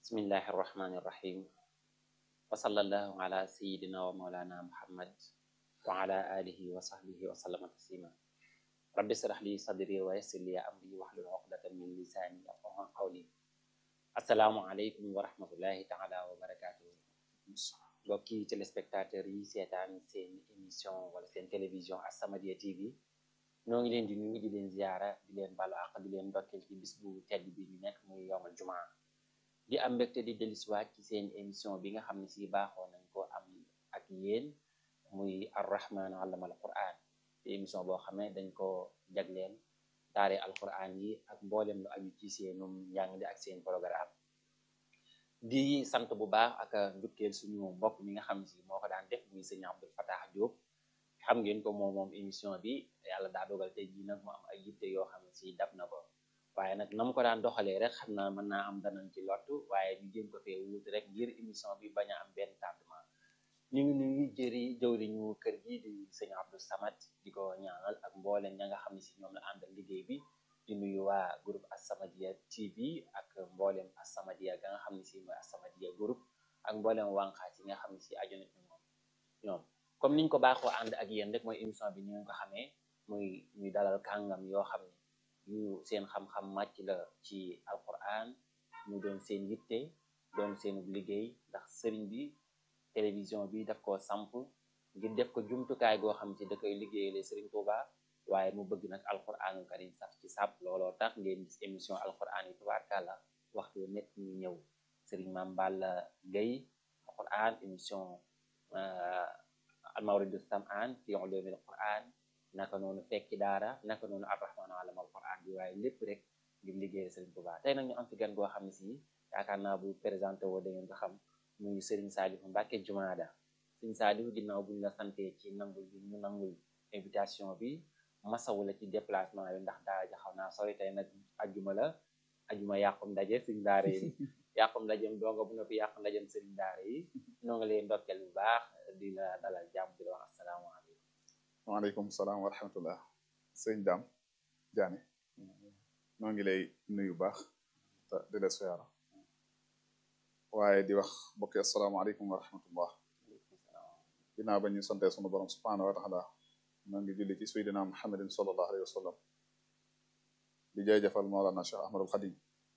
bismillahi irrahmani irrahim wa sallallahu ala sayidina wa maulana muhammad wa ala alihi wa sahbihi wa sallama taslima rabbi israh li sadri wa yassir li amri wahlul uqdatan min lisani yafqahu qawli assalaamu aleykum wa rahmatullahi taala wa barakatuhu mbokki téléspectateurs yi seetaan seen émission wala seen télévision As-Samadiyya TV ñoo ngi leen di nuyu di leen ziyaara di leen balu àq di leen ndokkeel ci bis bu tedd bi ñu nekk muy yowmal jumaa di am mbégte di dellusiwaat ci seen émission bi nga xam ne si baaxoo nañ ko am ak yéen muy arrahman allama al quran di émission boo xam ne dañ ko jagleel daare alquran yi ak mboolem lu aju ci seenum njàng di ak seen programme di sant bu baax ak njukkeel suñu mbokk mi nga xam ne si moo ko daan def muy sëñ Abdul Fatah Diop xam ngeen ko moom moom émission bi yàlla daa dogal tey jii nag mu am ay yitte yoo xam ne si dab na ko waaye nag na mu ko daan doxalee rek xam naa mën naa am danañ ci lottu waaye ñu jéem ko fee wuut rek ngir émission bi bañ a am benn tardement ñu ngi nuyu jëri jëwriñu kër gi di sëñ Abdou Samad di ko ñaanal ak mbooleen ña nga xam ne si ñoom la àndal liggéey bi di nuyu waa groupe As-Samadiyya TV ak mboolem As-Samadiyya ga nga xam ne si mooy As-Samadiyya groupe ak mboolem wànqaas yi nga xam ne si aju na ci moom ñoom comme niñ ko baaxoo ànd ak yéen rek mooy émission bi ñu ko xamee muy ñuy dalal kàngam yoo xam ne yu seen xam-xam màcc la ci alquran ñu doon seen yitte doon seenu liggéey ndax sëriñ bi télévision bi daf ko samp ngir def ko jumtukaay goo xam ci da koy liggéeyale sëriñ Touba waaye mu bëgg nag alquranul karim sax ci sàpp looloo tax ngeen gis émission alquran yi tubaarkàlla waxtu nekk ñu ñëw sëriñ Mame Balla Gueye alquran émission almawridu samaan fi ulumil quran naka noonu fekki daara naka noonu arrahmanu alamal quran bi waaye lépp rek ngir liggéeyal sëriñ Touba tey nag ñu am fi gan goo xam ne si yaakaar naa bu présenté woo da ngeen ko xam muy sëriñ Saalihu Mbàkke Jumaada sëriñ Saalihu ginnaaw buñ la sante ci nangul bi ñu nangul invitation bi masawu la ci déplacement bi ndax daara ja xaw naa sori tey nag ajuma la ajuma yàqum ndaje sëriñ daara yi yàqum ndajem donga bu nga fi yàqum ndajem sëriñ daara yi noo ngi leen ndokkeel bu baax di la dalal jàmm di la wax asalaamaaleykum waaleykum salaam wa rahmatullah sëñ Dame Diané noo ngi lay nuyu baax te di la siyaara waaye di wax mbokki asalaamaaleykum wa rahmatullah ginnaaw ba ñu sante sunu borom subhanahu wa taala noo ngi julli ci sayyidina muhammadin sallallahu alayhi wa sallam di jaajëfal Mawlana Cheikh Ahmadul Xadim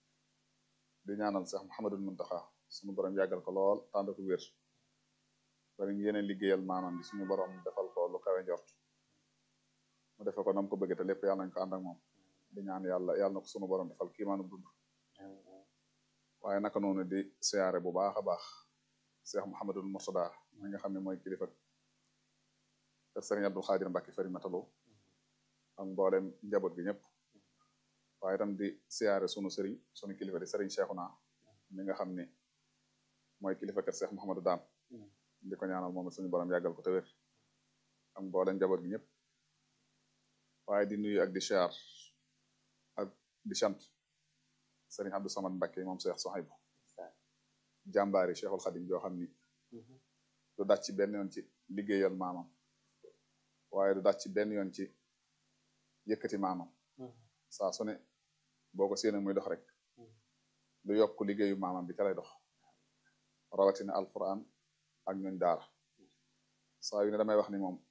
di ñaanal Cheikh Muhammadul Muntaxa sunu borom yàggal ko lool tànd ko wér bari ngi yeneen liggéeyal maanaam bi suñu borom defal ko lu kawe njort mu defe ko nam ko bëgg te lépp yàlla nañ ko ànd ak moom di ñaan yàlla yàlla na ko sunu borom defal kiimaanu dund waaye naka noonu di siyaare bu baax a baax Cheikh Mouhamadul Mourtada mi nga xam ne mooy kilifa te Serigne Abdou Khadir Mbacke fari matalo ak mboolem njaboot gi ñëpp waaye itam di siyaare sunu Serigne sunu kilifa di Serigne Cheikhouna mi nga xam ne mooy kilifa kër Cheikh Mouhamadou Dame di ko ñaanal moom suñu borom yàggal ko te wér ak mboolem njaboot gi ñëpp waaye di nuyu ak di siyaar ak di sant Serigne Abdou Samad Mbacke moom Cheikh Sohaibou jàmbaari Cheikhul Khadim joo xam ni du dàcc ci benn yoon ci liggéeyal maamam waaye du dàcc ci benn yoon ci yëkkati maamam saa su ne boo ko séenee muy dox rek du yokk liggéeyu maamam bi ca lay dox rawatina alquran ak ñooñ daara saa yu ne damay wax ni moom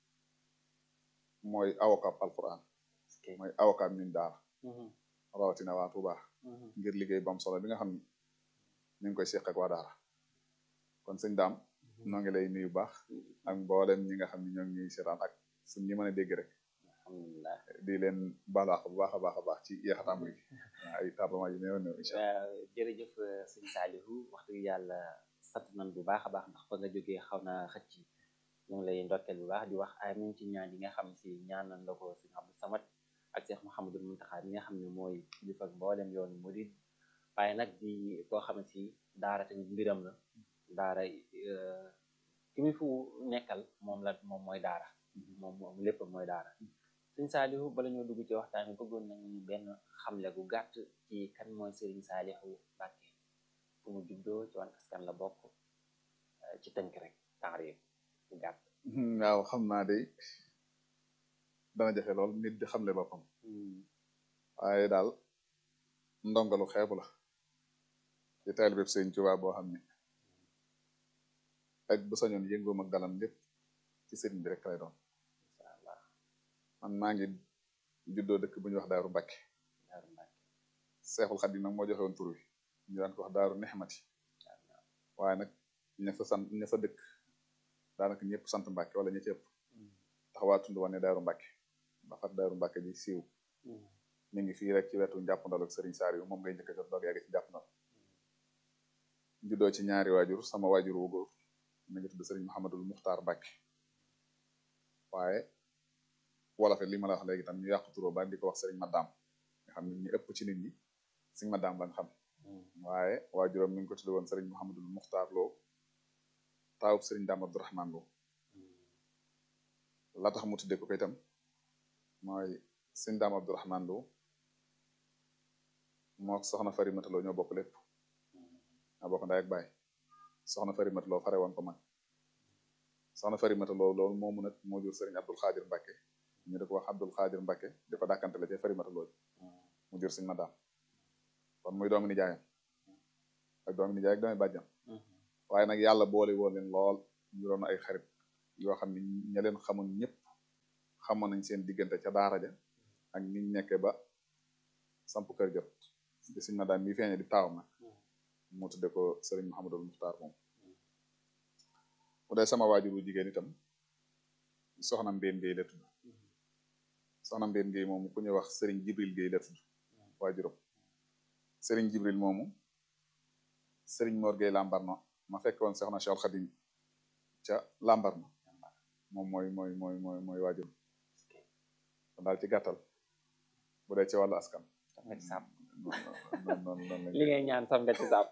mooy avocat alquran mooy avocat ñooñ daara rawatina waa Tuuba ngir liggéey bu am solo bi nga xam ni ñu ngi koy seq ak waa daara kon sëñ daam noo ngi lay nuyu baax ak mboolem ñi nga xam ne ñoo ngi ñuy seetaan ak suñ ñi mën a dégg rek alhamdulilah di leen baalaax bu baax a baax a baax ci yeexataam gi ay tardement yu néew néew incha allah waaw jërëjëf sëñ Saalihu waxtu yàlla sant nañ bu baax a baax ndax fa nga jógee xaw naa xëcc ñu ngi lay ndokkeel bu baax di wax amin ci ñaan yi nga xam si ñaanal la ko sëñ Abdou Samad ak Cheikh Mouhamadul Muntaxa mi nga xam ne mooy kilifa ak mboolem yoonu murid waaye nag di koo xam ne si daara tamit mbiram la daara ki mu fu nekkal moom la moom mooy daara moom moom lépp mooy daara sëñ Saalihu bala ñoo dugg ci waxtaan bi bëggoon nañu benn xamle gu gàtt ci kan mooy sëriñ Saalihu Mbàkke fu mu juddoo ci wan askan la bokk ci tënk rek taarif bu gàtt waaw xam naa de dana jafe lool nit di xamle boppam waaye daal ndongalu xeebu la di taalibe Sëriñ Tuubaa boo xam ne ak bu sañoon yëngoom ak dalam lépp ci sëriñ bi rek lay doon incha allah man maa ngi juddoo dëkk bu ñuy wax Daaru Mbàkke Daaru Mbàkke Seexul Xadiim nag moo joxe woon tur wi ñu daan ko wax Daaru Nexmati waaye nag ña fa sant ña fa dëkk daanaka ñëpp sant Mbàkke wala ña ci ëpp tax waa tund wane Daaru Mbàkke ba far Daaru Mbàkke ji siiw mi ngi fii rek ci wetu njàppandal ak Sëriñ Saaliw moom ngay njëkk a jot doog yàgg ci njàppandal juddoo ci ñaari waajur sama waajur wu góor mi ngi tudd Sëriñ Muhammadul Muxtaar Mbàkke waaye wolofe li ma la wax léegi tam ñu yàqu turoo ba di ko wax Sëriñ Maddaam nga xam ne ñu ëpp ci nit ñi Sëriñ Maddaam lañ xam waaye waajuram mi ngi ko tudd woon Sëriñ Muhammadul Muxtaar Lo taawub Sëriñ Daam Abdurahmaan Lo la tax mu tuddee ko ko itam mooy Sëriñ Daam Abdurahmaan Lo moo soxna Farimata Lo ñoo bokk lépp ñoo bokk ndey ak baay soxna Farimata Lo fare woon ko mag soxna Farimata Lo loolu moomu nag moo jur Sëriñ Abdul Xaadir Mbàkke ñu di ko wax Abdul Xaadir Mbàkke di ko dàkkantele ci Farimata Lo mu jur Sëriñ Maddaam kon muy doomi nijaayam ak doomi nijaay ak doomi bàjjam waaye nag yàlla boole woon leen lool ñu doon ay xarit yoo xam ne ña leen xamoon ñëpp xamoon nañ seen diggante ca daara ja ak niñ nekkee ba samp kër jot di Sëriñ Maddaam mi feeñe di taawam nag mu tudde ko Sëriñ Muhammadul Muxtaar moom bu dee sama waajur wu jigéen itam soxna Mbeen Géey la tudd soxna Mbeen Géey moomu ku ñuy wax Sëriñ Jibril Géey la tudd waajuram Sëriñ Jibril moomu Sëriñ Mor Géey Lambarno ma fekk woon soxna Cheikh Xadim ca Lambarno moom mooy mooy mooy mooy mooy waajuram kon daal ci gàttal bu dee ci wàllu askan sam nga ci sàpp noonu noonu noonu li ngay ñaan sam nga ci sàpp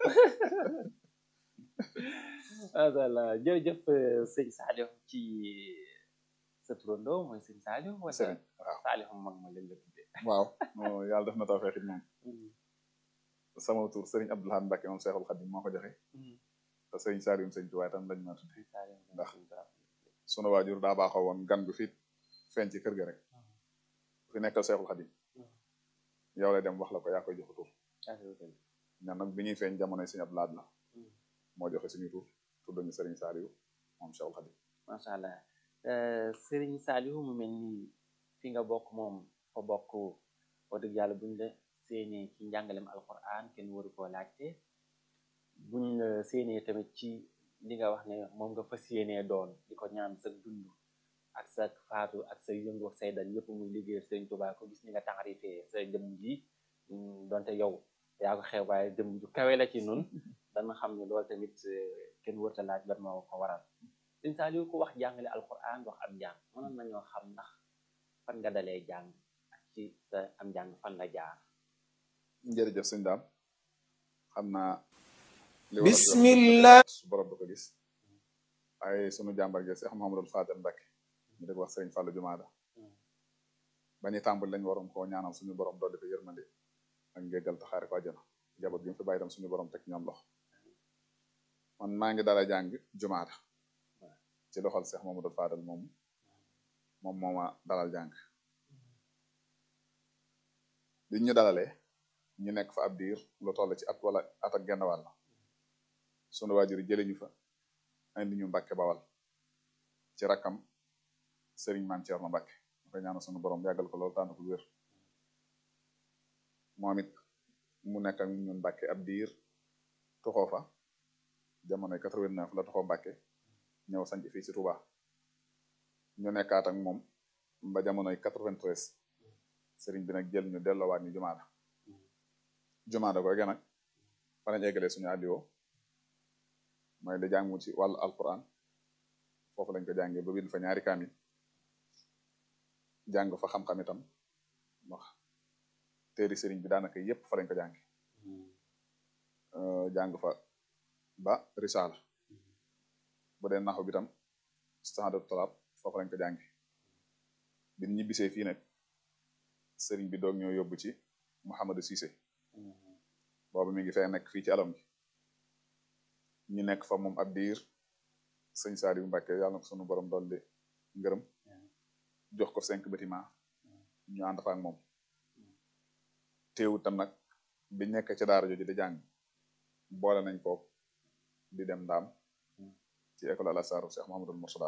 mashallah jërëjëf sëñ Saliou ci sa turandoo mooy sëñ Saliou wala Sëriñ waaw Saliou mag ma lañ la tuddee waaw non yàlla def na tawfeex it moom sama tur Sëriñ Abdoulahan Mbàkke moom Seexul Xadim moo ko joxe te Sëriñ Saaliw Sëriñ Tuubaa itam lañ ma tudde ndax sunu waajur daa baaxoo woon gan gu fi feeñ ci kër ga rek fi nekkal Seexul Xadim yow lay dem wax la ko yaa koy joxe tur ñan nag bi ñuy feeñ jamonoy Sëriñ Abdou Lahad la moo joxe suñu tur tudd ñu Sëriñ Saaliw moom Seexul Xadim macha allah Sëriñ Saliou mu mel ni fi nga bokk moom fa bokk wax dëgg yàlla buñ la séenee ci njàngalem alquran kenn waru koo laajte buñ la séenee tamit ci li nga wax ne moom nga fas yéenee doon di ko ñaan sa dund ak sa faatu ak sa yëngu ak say dal yëpp muy liggéeyal Sëriñ Tuubaa ko gis ni nga taxarifee sa jëmm ji donte yow yaa ko xew waaye jëmm ju kawe la ci nun dana xam ne loolu tamit kenn wërta laaj ban moo ko waral Sëriñ Saliou ku wax jàngale alquran wax am njàng mënoon nañoo xam ndax fan nga dalee jàng ak ci sa am njàng fan la jaar jërëjëf sëñ daam xam naa li bismillah su borom da ko gis waaye sunu jàmbar gi Seex Muhammadul Faadal Mbàkke ñu di ko wax sëriñ Fàllu Jumaada ba ñuy tàmbali lañ waroon koo ñaanal suñu borom dolli ko yërmande ak njéggal te xaare ko àjjana njaboot gi mu fi bàyyi tam suñu borom teg ñoom loxo man maa ngi dala jàng Jumaada ci loxol Seex Muhammadul Faadal moom moom mooma dalal jàng bi ñu dalalee ñu nekk fa ab diir lu toll ci at wala at ak genn wàll sunu waajur yi jëlee ñu fa indi ñu Mbàkke Bawal ci rakkam Sëriñ Maam Ceerno Mbàkke ma koy ñaanal sunu borom yàggal ko loolu tànn ko wér moom it mu nekk ak ñun Mbàkke ab diir toxoo fa jamonoy 89 la toxoo Mbàkke ñëw sanc fii ci Touba ñu nekkaat ak moom ba jamonoy 93 sëriñ bi nag jël ñu delloowaat ñu jumaada jumaada googe nag fa lañ eggalee suñu àddiwoo mooy da jàngu ci wàllu alquran foofu lañ ko jàngee ba bind fa ñaari kaamil jàng fa xam-xam itam wax téeri sëriñ bi daanaka yépp fa lañ ko jànge jàng fa ba risaala bu dee naxu bi tam standard talab foofu lañ ko jànge bi ñibbisee fii nag sëriñ bi doog ñoo yóbbu ci Mouhamadou Cissé boobu mi ngi fee nekk fii ci alom gi ñu nekk fa moom ab diir sëñ Saliou Mbacke yàlla na ko sunu borom dolli ngërëm jox ko cinq bâtiment ñu ànd fa ak moom teewut tam nag bi nekk ci daara jooju di jàng boole nañ ko di dem ndaam ci école al azhar Cheikh Mouhamadul Mourtada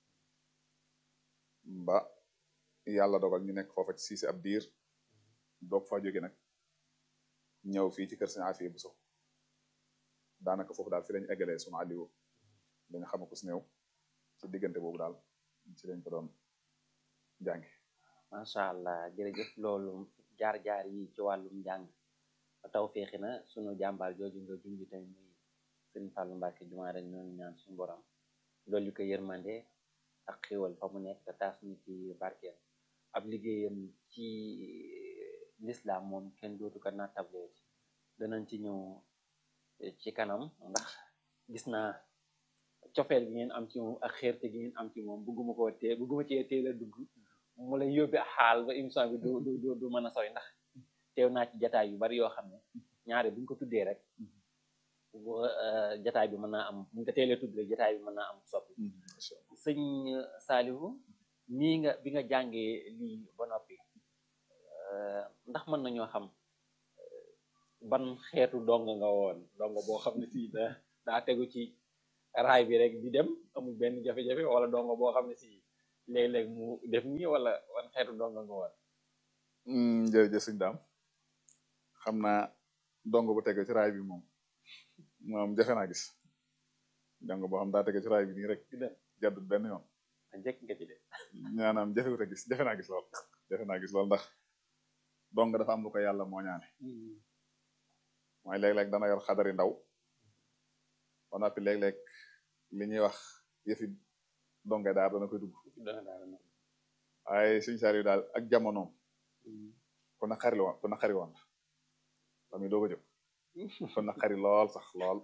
ba yàlla dogal ñu nekk foofa ci siisi ab diir doog fa jóge nag ñëw fii ci kër Sëñ Afiya Buso daanaka foofu daal fi lañ eggalee sunu aliwo li nga xam ko si néew ci diggante boobu daal ci lañ ko doon jàngi macha allah jërëjëf loolu jaar-jaar yi ci wàllum njàng taw feexi na sunu jàmbaar jooju nga junj tamit muy sëñ Fallou Mbacke jumaa rek ñoonu ñaan suñu borom loolu ko yërmande ak xéwal fa mu nekk te taas ñu ci barkeel ab liggéeyam ci l'islam moom kenn dootu ko nattable ci danañ ci ñëw ci kanam ndax gis naa cofeel gi ngeen am ci moom ak xeerte gi ngeen am ci moom bugguma koo tee bugguma cee teel a dugg mu lay yóbbi xaal ba émission bi du du du mën a sooy ndax teew naa ci jataay yu bari yoo xam ne ñaare buñ ko tuddee rek jataay bi mën naa am buñ ko teelee tudd rek jataay bi mën naa am soppi sëñ Saalihu nii nga bi nga jàngee lii ba noppi ndax mën nañoo xam ban xeetu dong nga woon dong boo xam ne si da daa tegu ci raay bi rek di dem amul benn jafe-jafe wala dong boo xam ne si léeg-léeg mu def nii wala wan xeetu dong nga woon jërëjëf sëñ daam xam naa dong bu tege ci raay bi moom moom jafe naa gis dong boo xam daa tege ci raay bi nii rek jàddut benn yoon njëkk nga ci de ñaanaam jafewut a gis jafe naa gis lool jafe naa gis lool ndax dong dafa am lu ko yàlla moo ñaane mooy léeg-léeg dana yor xadari ndaw ba noppi léeg-léeg li ñuy wax yëfi donge daar dana koy dugg waaye suñ saar yu daal ak jamonoom ku na xari woon ku na xari woon la muy doog a jóg ku na xari lool sax lool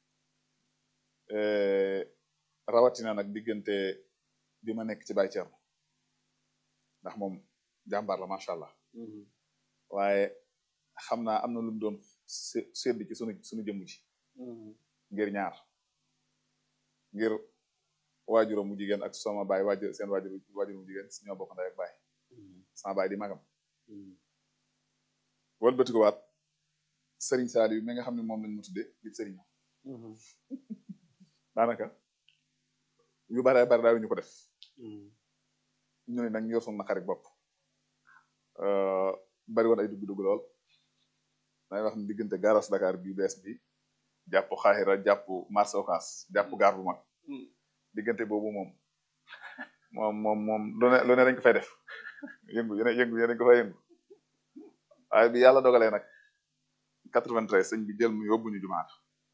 rawatina nag diggante bi ma nekk ci Baye Thierno ndax moom jàmbaar la macha allah waaye xam naa am na lu mu doon sédd ci sunu sunu jëmm ji ngir ñaar ngir waajuram mu jigéen ak sama baay waajur seen waajur waajur mu jigéen ñoo bokk ndey ak baay sama baay di magam wëlbati ko waat Serigne Saliou mi nga xam ne moom lañ ma tuddee di Serigne daanaka yu bare bare daal ñu ko def ñu ne nag ñu yor sunu naqari bopp bari woon ay dugg-dugg lool day wax ne diggante garas Dakar bi bees bi jàpp xaaxira jàpp marché Ocass jàpp gaar bu mag diggante boobu moom moom moom moom lu ne lu ne dañ ko fay def yëngu yene yëngu yene dañ ko fay yëngu waaye bi yàlla dogalee nag 93 sëñ bi jël mu yóbbu ñu jumaat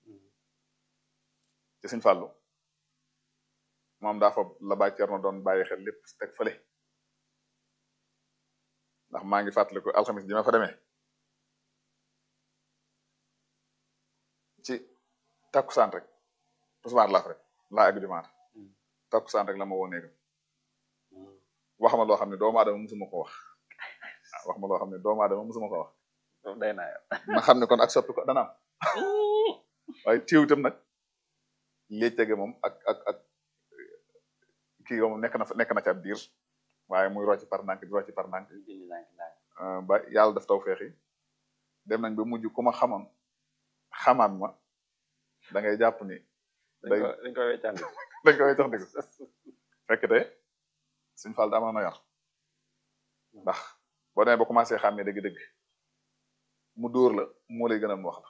ci sëñ Fàllu moom daa fa la Baay Cerno doon bàyyi xel lépp teg fële ndax maa ngi fàttaliku alxamis ji ma fa demee ci takkusaan rek tusbaar laaf rek laa egg jumaat takkusaan rek la ma woo néegam wax ma loo xam ne doomu aadama musuma ko wax wax ma loo xam ne doomu aadama musuma ko wax day naa ma xam ne kon ak soppi ko dana am waaye téew itam nag lii tege moom ak ak ak kii moom nekk na fa nekk na ci ab diir waaye muy rocci par ndànk di rocci par ndànk ba yàlla daf taw feexi dem nañ ba mujj ku ma xamoon xamaat ma da ngay jàpp ni dañ ko weccandi dañ ko weccax ndiku fekk te suñ fal da amoon na yar ndax boo demee ba commencé xàmmee dëgg-dëgg mu dóor la moo lay gën a wax la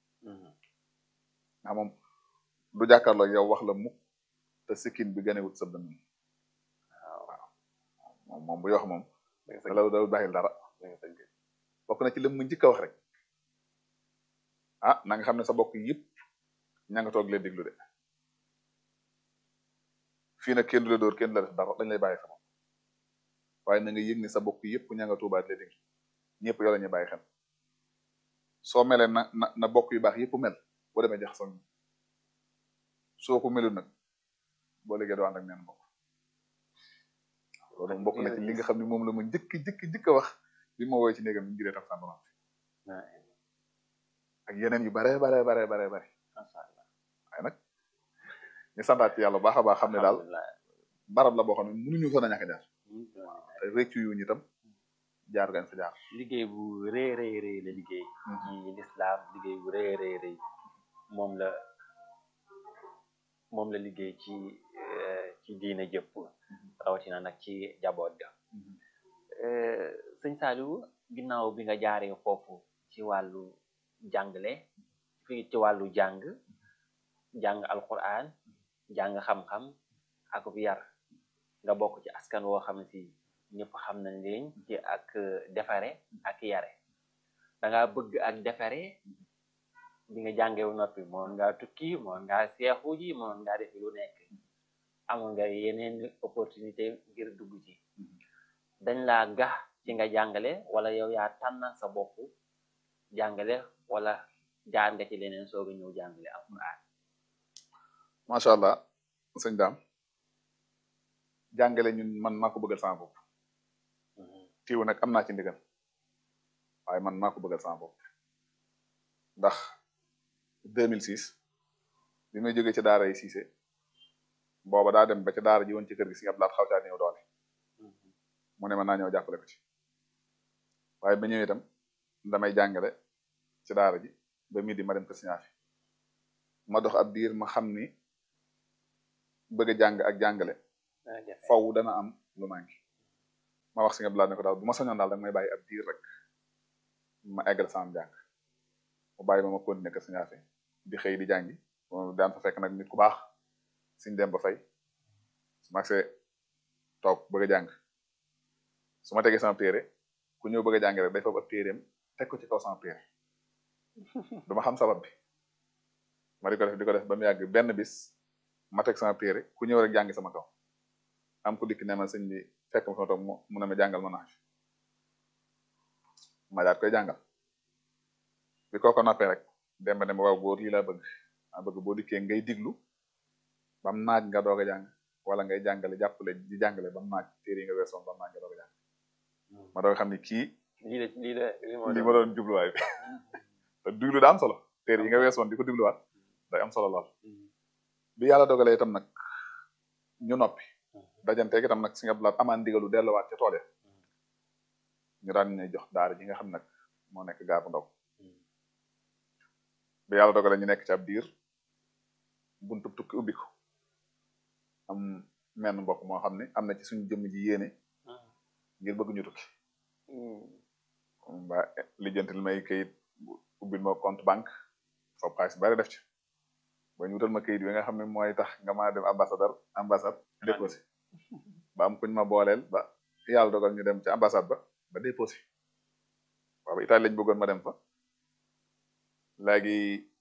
ndax moom du jàkkaarloo yow wax la mukk te sikkin bi ganewut sa dënn waaw moom moom bu wax moom la daw bàyyil dara bokk na ci lim mu njëkk a wax rek ah na nga xam ne sa bokk yëpp ña nga toog leen diglu de fii nag kenn du la dóor kenn du la def dara dañ lay bàyyi sama waaye na nga yëg ni sa bokk yëpp ña nga tuubaat leen diglu ñëpp yow la ñuy bàyyi xel soo melee na na na bokk yu baax yëpp mel boo demee jaxasoo ñu soo ko melul nag boo léegi doo ànd ak neen bokk loolu bokk na ci li nga xam ne moom la ma njëkk njëkk njëkk a wax bi ma woowee ci néegam ñu jiree tax sànq ak yeneen yu bare bare bare bare bare waaye nag ñu santaat ci yàlla baax a baax xam ne daal barab la boo xam ne mënuñu fa na ñàkk jaar te réccu yu ñu itam jaar gañ fa jaar liggéey bu rëy rëy rëy la liggéey ci lislaam liggéey bu rëy rëy rëy moom la moom la liggéey ci ci diine jëpp rawatina nag ci jaboot ga sëñ Saliou ginnaaw bi nga jaaree foofu ci wàllu jàngale fii ci wàllu jàng jàng alquran jàng xam-xam ak yar nga bokk ci askan woo xam si ñëpp xam nañ leen ci ak defare ak yare da nga bëgg ak defare bi nga jàngewu noppi moon nga tukki moon nga seexu ji moon nga defi lu nekk amoon nga yeneen opportunité ngir dugg ci dañ laa gax ci nga jàngale wala yow yaa tànnal sa bopp jàngale wala jaar nga ci leneen sooga ñëw jàngale alquran macha allah sëñ daam jàngale ñun man maa ko bëggal sama bopp tiiw nag am naa ci ndigal waaye man maa ko bëggal sama bopp ndax 2006 bi may jógee ci daara yi siise booba daa dem ba ca daara ji woon ci kër gi si nga laat xaw caa néew doole mu ne ma naa ñëw jàppale ko ci waaye ba ñëwee itam damay jàngale ci daara ji ba midi ma dem ko siñaafi ma dox ab diir ma xam ni bëgg a jàng ak jàngale faw dana am lu manqué ma wax si nga blaat ne ko daal bu ma sañoon daal danga may bàyyi ab diir rek ma eggal sama jàng mu bàyyi ma ma continuer ko siñaafi di xëy di jàngi daan fa fekk nag nit ku baax suñ dem ba fay su ma agsee toog bëgg a jàng su ma tegee sama téere ku ñëw bëgg a jàng rek day foofu ab téereem teg ko ci kaw sama téere duma xam sabab bi ma di ko def di ko def ba mu yàgg benn bis ma teg sama téere ku ñëw rek jàngi sama kaw am ku dikk ne ma sëñ bi fekk ma sama toog mu ne ma jàngal ma naaj ma daat koy jàngal bi kooko noppee rek dem ba dem waaw góor lii laa bëgg ma bëgg boo dikkee ngay diglu bam naaj nga doog a jàng wala ngay jàngale jàppale di jàngale bam naaj téere yi nga weesoon bam naaj nga doog a jàng ma doog xam ni kii lii la lii la li ma doon jubluwaay bi te diglu daa am solo téere yi nga weesoon di ko digluwaat day am solo lool bi yàlla dogalee itam nag ñu noppi dajanteeg itam nag si nga blaat amaan ndigalu delluwaat ca tool ya ñu daan ñuy jox daara ji nga xam nag moo nekk gaar bu ndaw bi yàlla dogalee ñu nekk ci ab diir buntu tukki ubbi ko am menn mbokk moo xam ne am na ci suñu jëmm ji yéene ngir bëgg ñu tukki ba lijjantil may kayit ubbil ma compte banque foofu xaalis bari def ci ba ñu wutal ma kayit bi nga xam ne mooy tax nga mën a dem ambassadeur ambassade déposé ba am kuñ ma booleel ba yàlla dogal ñu dem ci ambassade ba ba déposé waaw Italie lañ bëggoon ma dem fa léegi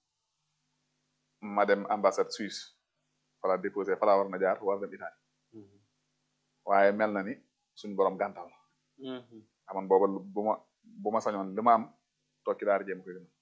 ma dem ambassade Suisse fala déposé fala war na jaar war dem Italie waaye mel na ni suñ borom gàntal la amoon booba bu ma bu ma sañoon li ma am toog ci daara jéem koy gën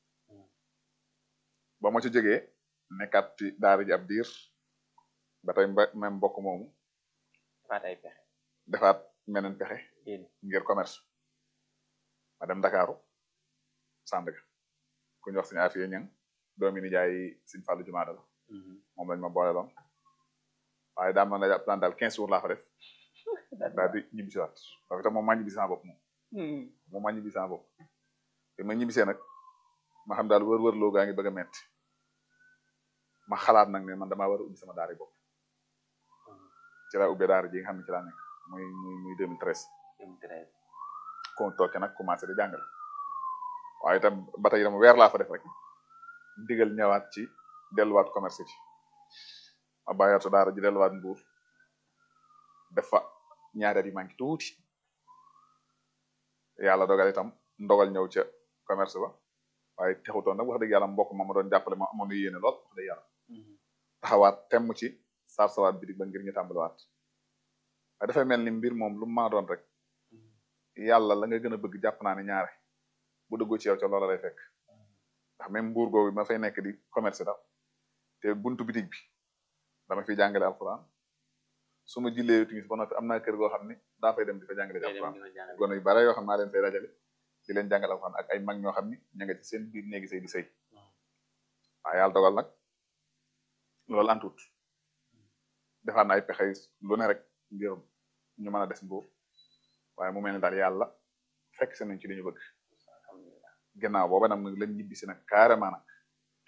ba ma ci jógee nekkaat ci daara ji ab diir ba tey même mbokk moomu defaat ay pexe defaat meneen pexe ngir commerce ma dem Ndakaaru Sandaga ku ñu wax suñu afiye ñang doomi ni jaay suñ fàllu jumaada la moom lañ ma boole loon waaye daal man la jàpp naan daal quinze jours laa fa def daal di ñibbisiwaat parce que moom maa ñibbisi sama bopp moom moom maa ñibbisi sama bopp te ma ñibbisee nag ma xam daal wër-wër loo gaa ngi bëgg a metti ma xalaat nag ne man damaa war a ubbi sama daara bopp ci laa ubbee daara ji nga xam ne ci laa nekk muy muy muy 2013 2013 ko tooke nag commencé di jàngale waaye itam ba tey itam weer laa fa def rek ndigal ñëwaat ci delluwaat commerce ci ma bàyyaatu daara ji delluwaat mbuur def fa ñaari at yi manqué tuuti yàlla dogal itam ndogal ñëw ca commerce ba waaye texutoon nag wax dëgg yàlla mbokk ma ma doon jàppale ma amoon na yéene lool wax dëgg yàlla taxawaat temm ci sar sawaat bitig ba ngir ñu tàmbaliwaat waaye dafay mel ni mbir moom lu mu maa doon rek yàlla la nga gën a bëgg jàpp naa ne ñaare bu dëggu ci yow ca loola lay fekk ndax même mbuur googu ma fay nekk di commerce daal te buntu bitig bi dama fiy jàngale alxuraan su ma jullee timis ba noppi am naa kër goo xam ne daa fay dem di fa jàngale alxuraan gone yu bare yoo xam naa leen fay dajale di leen jàngal alxuraan ak ay mag ñoo xam ni ña nga ci seen biir néegi sëy di sëy waaye yàlla dogal nag loolu antut defaat na ay pexe lu ne rek ngir ñu mën a des mbuur waaye mu mel ne daal yàlla fekk si nañ ci li ñu bëgg ginnaaw booba nag lañ ñibbisi nag carrément nag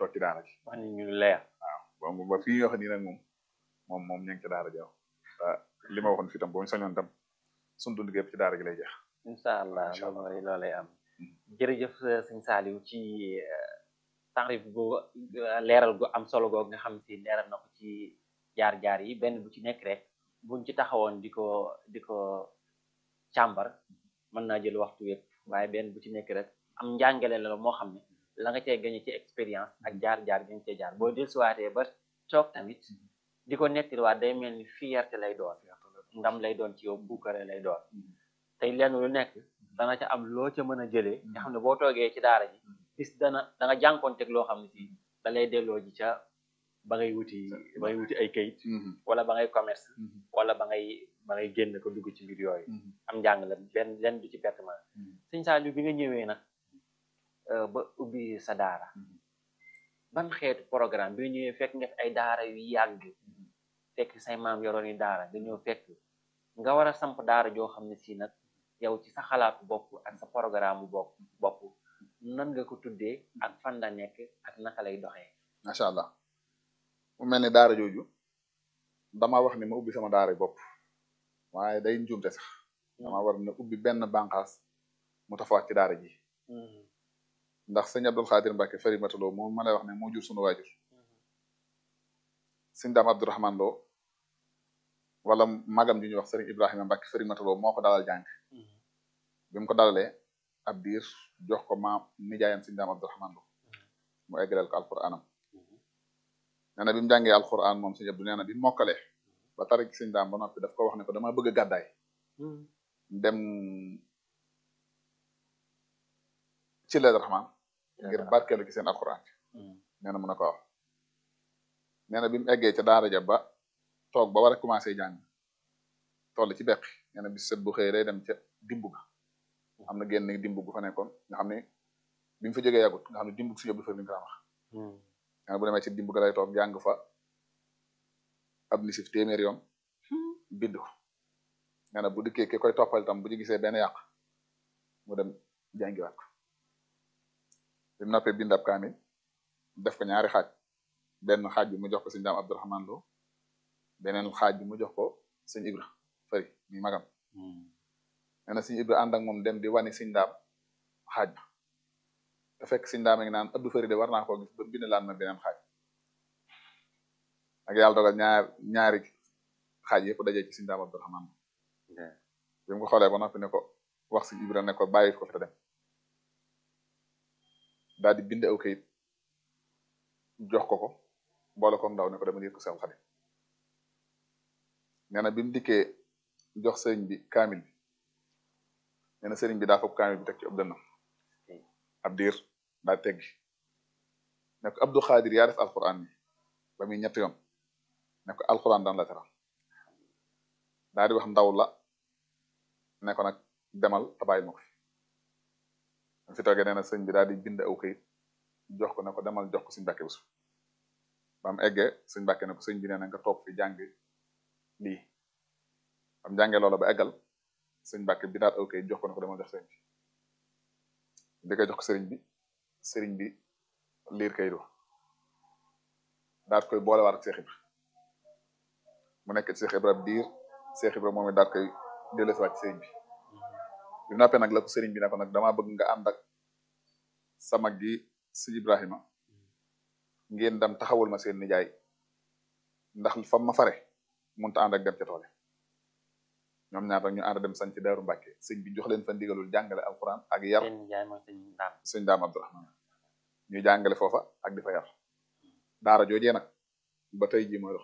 toog ci daara ji wax ni ñu leer waaw ba ba fii ñu wax nii nag moom moom moom ñu ngi ci daara ji waaw li ma waxoon fii tam boo ñu sañoon tam suñu dund gépp ci daara ji lay jeex incha allah Incha allah. loolu loolay am jërëjëf sëñ Saliou ci tarif bu leeral gu am solo googu nga xam si leeral na ko ci jaar-jaar yi benn bu ci nekk rek buñ ci taxawoon di ko di ko càmbar mën naa jël waxtu yëpp waaye benn bu ci nekk rek am njàngale la moo xam ne la nga cee gañe ci expérience ak jaar-jaar gi nga cee jaar boo dellusiwaatee ba toog tamit di ko nettaliwaat day mel ni fierté lay doon ndam lay doon ci yow buukare lay doon tey lenn lu nekk dana ca am loo ca mën a jëlee nga xam ne boo toogee ci daara ji bis dana da nga jànkoonteeg loo xam ne si da lay delloo ji ca ba ngay wuti ba ngay wuti ay kayit wala ba ngay commerce wala ba ngay ba ngay génn ko dugg ci mbir yooyu am njàng la benn lenn du ci pertement sëñ Saliou bi nga ñëwee nag euh, ba ubbi sa daara ban xeetu programme bi nga ñëwee fekk nga fi ay daara yu yàgg fekk say maam yoroon yi daara nga ñëw fekk nga war a samp daara joo xam ne si nag yow ci sa xalaatu bopp ak sa programme bopp bopp nan nga ko tuddee ak fan la nekk ak naka lay doxee macha allah mu mel ni daara jooju dama wax ni ma ubbi sama daara bopp waaye day njuumte sax dama war na ubbi benn bànqaas mu tafawaat ci daara ji ndax sëñ Abdul Xaadir Mbàkke Farimata Lo moom ma lay wax ne moo jur sunu waajur sëñ Daam Abdourahman Lo wala magam ju ñuy wax sëriñ Ibrahima Mbàkke Farimata Lo moo ko dalal jàng bi mu ko dalalee ab diir jox ko maam nijaayam sëñ Daam Abdourahman Lo mu eggaleel ko alquranam nee na bi mu jàngee alquran moom sëñ Abdu nee na bi mu mokkalee ba tari ci sëñ Daam ba noppi daf ko wax ne ko dama bëgg a gàddaay dem ci leen raxmaan ngir barkeelu ci seen alquran nee na mën na ko wax nee na bi mu eggee ca daara ja ba toog ba war a commencé jàng toll ci beqi nee na bis set bu xëy day dem ca dimbu ga am na génn dimbu gu fa nekkoon nga xam ne bi mu fa jógee yàggut nga xam ne dimbu suñu bu fa ni ko wax nee na bu demee ci dimbu ga lay toog jàng fa ab nisif téeméer yoon bind ko nee na bu dikkee ki koy toppal tam bu ci gisee benn yàq mu dem jàngiwaat ko bi mu noppee bind ab kaamil def ko ñaari xaaj benn xaaj bi mu jox ko sëñ daam Abdourahman Lo beneen xaaj bi mu jox ko sëñ Ibra fari mi magam nee na sëñ Ibra ànd ak moom dem di wani sëñ daam xaaj ba te fekk sëñ daam a ngi naan Abdou Fari de war naa koo gis ba bind laan ma beneen xaaj ak yàlla dogal ñaar ñaari xaaj yëpp dajee ci sëñ daam Abdourahman Lo bi mu ko xoolee ba noppi ne ko wax sëñ Ibra ne ko bàyyi ko fi te dem daal di bind aw kayit jox ko ko boole ko ndaw ne ko dama yëg ko seen xarit nee na bi mu dikkee jox sëriñ bi kaamil bi nee na sëriñ bi daa fopp kaamil bi teg ci ëpp dënnam ab diir daa teggi ne ko Abdou Xaadir yaa def alquran bi ba muy ñetti yoon ne ko alquran daan la teral daa di wax ndaw la ne ko nag demal te bàyyi ma ko fi fi toogee nee na sëñ bi daal di bind aw kayit jox ko ne ko demal jox ko suñu Mbàkke Buso ba mu eggee suñu Mbàkke ne ko sëñ bi nee na nga toog fi jàng lii bam jàngee loola ba eggal suñu Mbàkke bi daal aw kayit jox ko ne ko demal jox sëriñ bi di koy jox ko sëriñ bi sëriñ bi liir kayit wa daal koy boolewaat ak Seex Ibra mu nekk Seex Ibra diir Seex Ibra moom it daal koy dellusiwaat ci sëriñ bi bi noppee nag la ko sëriñ bi ne ko nag damaa bëgg nga ànd ak sa mag gi si Ibrahima ngeen dem taxawul ma seen nijaay ndax fa ma fare mënut a ànd ak dem ca toole ñoom ñaar rek ñu ànd dem sañ ci Daaru Mbàkke sëñ bi jox leen fa ndigalul jàngale alquran ak yar seen jaay mooy sëñ daam sëñ daam Abdourahman ñuy jàngale foofa ak di fa yar daara joojee nag ba tey jii mooy dox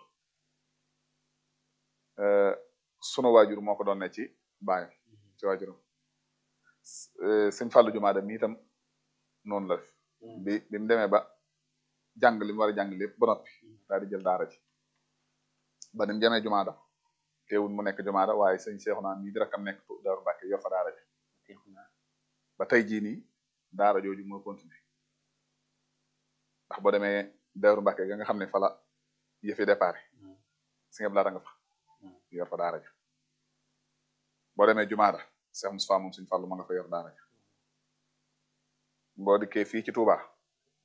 sunu waajur moo ko doon ne ci baayam ci waajuram sëñ Fallou Jumaada mi itam noonu la def bi bi mu demee ba jàng li mu war a jàng lépp ba noppi daal di jël daara ji ba ni mu jamee Jumaada teewul mu nekk Jumaada waaye sëñ Seexuna mii di rakam nekk Daaru Mbàkke yor fa daara ji ba tey jii nii daara jooju moo continuer ndax boo demee Daaru Mbàkke ga nga xam ne fa la yëfi déparé si nga laata nga fa yor fa daara ji boo demee Jumaada Cheikh Moustapha moom suñu fàllu ma nga fa yor daara ja boo dikkee fii ci Touba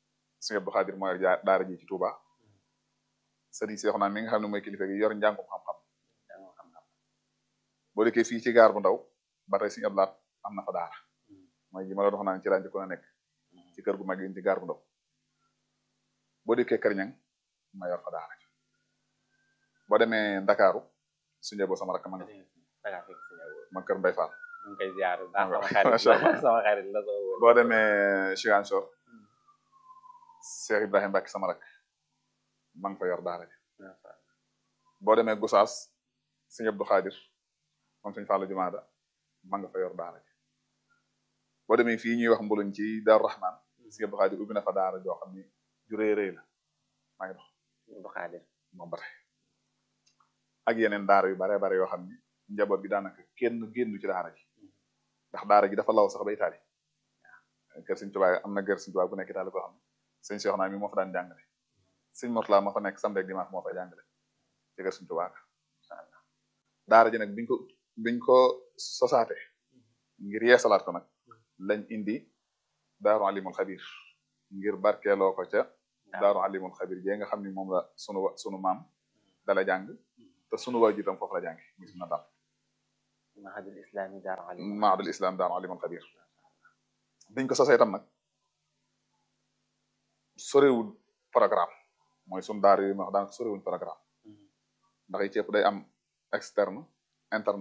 Sëñ Abdou Khadir mooy jaar daara ji ci Touba sëriñ si wax naan mi nga xam ne mooy kilifa gi yor njàngum xam-xam jàngoo xam-xam boo dikkee fii ci gaar bu ndaw ba tey Sëñ Abdou Lahat am na fa daara mooy ji ma la wax naan ci laa njëkkoon a nekk ci kër gu mag yi ci gaar bu ndaw boo dikkee kër ñang ma yor fa daara ji boo demee Ndakaaru suñu boo sama rakk ma nga dangaa fekk si ñëw ma kër Mbay Fall ñu ngi koy ziar bu baax Waaw, sama xarit macha Allah. la sama xarit la soo wóor boo demee Ziguinchor Cheikh Ibrahima Mbacke sama rakk ma nga fa yor daara ji boo demee Gosaas Sëñ Abdou Khadir moom Sëñ Fallu Jumaada ma nga fa yor daara ji boo demee fii ñuy wax mbuluñ ci Daaru Rahman Sëñ Abdou Khadir ubbi na fa daara joo xam ni ju rëy rëy la maa ngi dox bu xaadir moom ba tey ak yeneen daara yu bare bare yoo xam ni njaboot gi daanaka kenn génnu ci daara ji ndax daara ji dafa law sax ba Itaali kër Sëñ Tuubaa am na kër Sëñ Tuubaa bu nekk Itaali koo xam ne sëñ Cheikh naa mi moo fa daan jàngale sëñ Mortala ma fa nekk samedi ak dimanche moo fa jàngale ci kër Sëñ Tuubaa daara ji nag biñ ko biñ ko sosaate ngir yeesalaat ko nag lañ indi daaru alimul xabir ngir barkeeloo ko ca daaru alimul xabir jee nga xam ni moom la sunu wa sunu maam dala jàng te sunu waajur tam foofu la jàngi gis na daal mahadul islami daaru alim maadul islam daaru alimul xabir biñ ko sosee tam nag sorewul programme mooy sunu daara yi ma wax daanaka sorewuñ programme ndax yi ci ëpp day am externe interne